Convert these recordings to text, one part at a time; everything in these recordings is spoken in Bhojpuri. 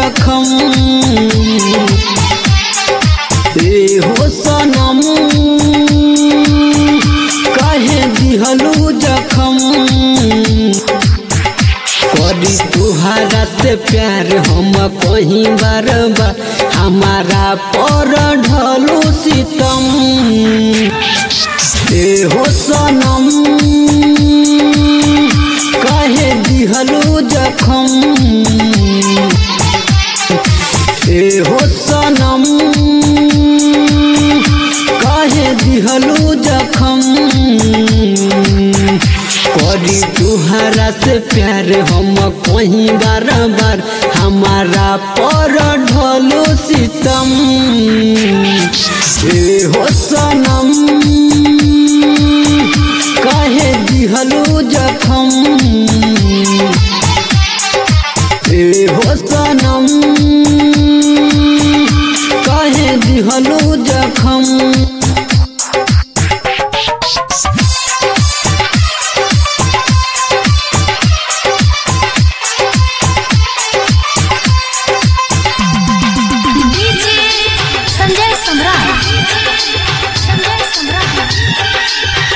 जखम ए हो सनम काहे दिहलू जखम करी तुहारा से प्यार हम कहीं बार बार हमारा पर ढलो सितम ए हो सनम काहे दिहलू जखम ए हो सनम काहे दिहलू जखम करी तुहरा से प्यार हम कहीं बार बार हमारा पर ढलो सितम ए हो सनम काहे दिहलू जखम ए हो सनम काहे दिहलू जखम डीजे संजय सम्राट संजय सम्राट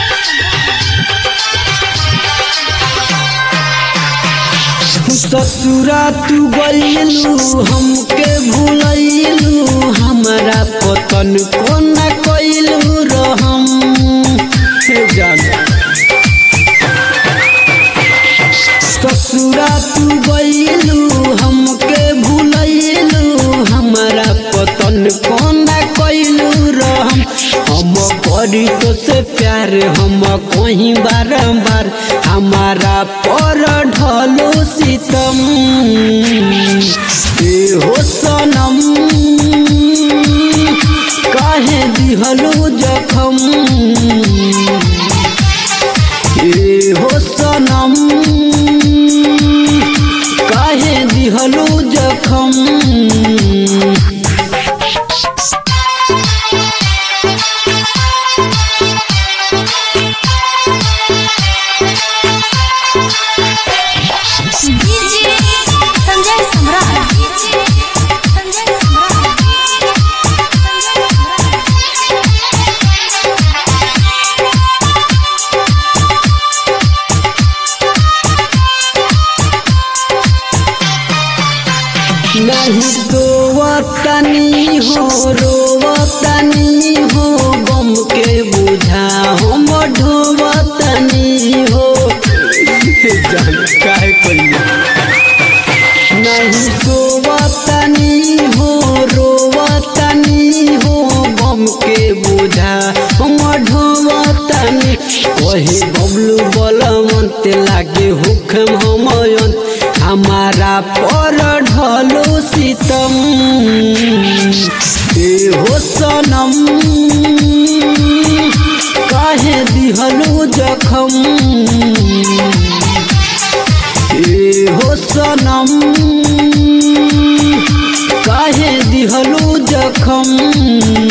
ससुरा तू गईलू हमके भूलैलू हमारा पतन कोना कैलू रहम हे जान ससुरा तू गईलू हमके भूलैलू हमारा पतन कोना कैलू रहम हम करी तो से प्यार हम कहीं बारंबार हमारा पर ढलो सितम ए हो सनम काहे दिहलो जखम ए हो सनम काहे दिहलो जखम डीजे संजय सम्राट संजय सम्राट नहीं सोवतनी हो रोवतनी हो गम के बुझा हम ढोवतनी हो जान काहे कइले नहीं सोवतनी हो रोवतनी हो गम के बुझा हम ढोवतनी कहे बबलू बलमंत लागे हुक्म हमयन हमारा पर ढलो सितम ए हो सनम काहे दिहलो जखम ए हो सनम काहे दिहलो जखम